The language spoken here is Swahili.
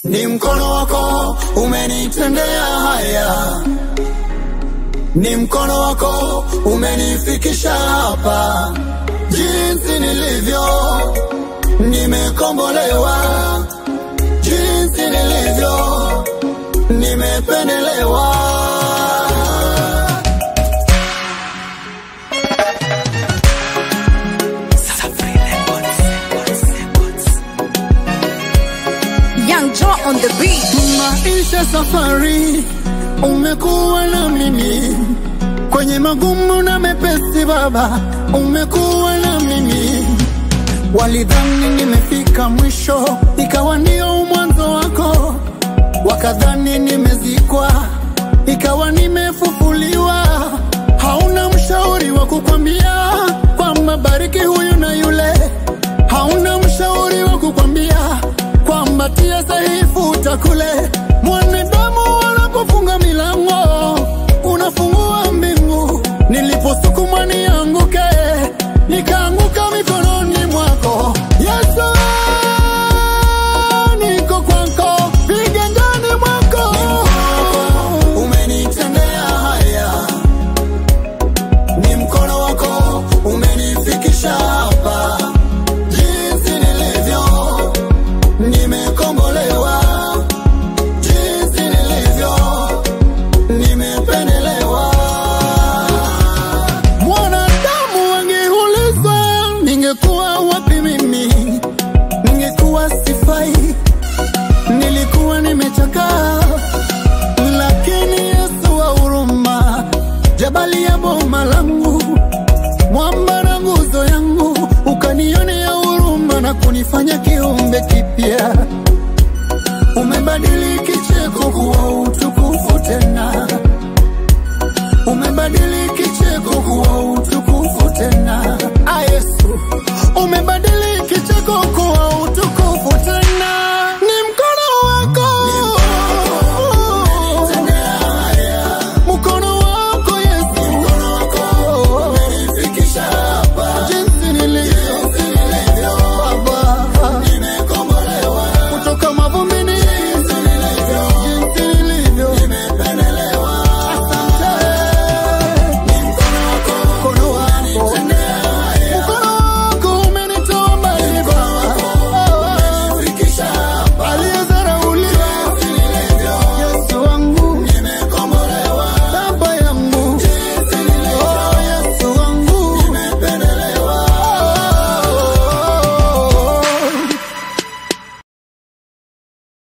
Ni mkono wako umenitendea haya, ni mkono wako umenifikisha hapa, jinsi nilivyo nimekombolewa, jinsi nilivyo nimependelewa. Young Joe on the beat. Maisha safari, umekuwa na mimi kwenye magumu na mepesi, Baba, umekuwa na mimi. Walidhani nimefika mwisho, ikawa ndio mwanzo wako. Wakadhani nimezikwa, ikawa nimefufuliwa. Hauna mshauri wa kukwambia kwamba bariki huyu na yule, hauna mshauri wa kukwambia kwamba tia sahihi futa kule. Mwanadamu wanapofunga milango, unafungua mbingu. Niliposukumwa nianguke, nikaanguka mikononi mwako Yesu. Niko kwako, viganjani mwako, umenitendea haya, ni mkono wako umenifikisha hapa, jinsi nilivyo nimekombolewa jinsi nilivyo, nimependelewa. Mwanadamu angeuliza ningekuwa wapi mimi, ningekuwa sifai, nilikuwa nimechakaa, lakini Yesu wa huruma, jabali ya boma langu, mwamba na nguzo yangu, ukanionea huruma na kunifanya kiumbe kipya. Umebadili kicheko kuwa utukufu tena, umebadili kicheko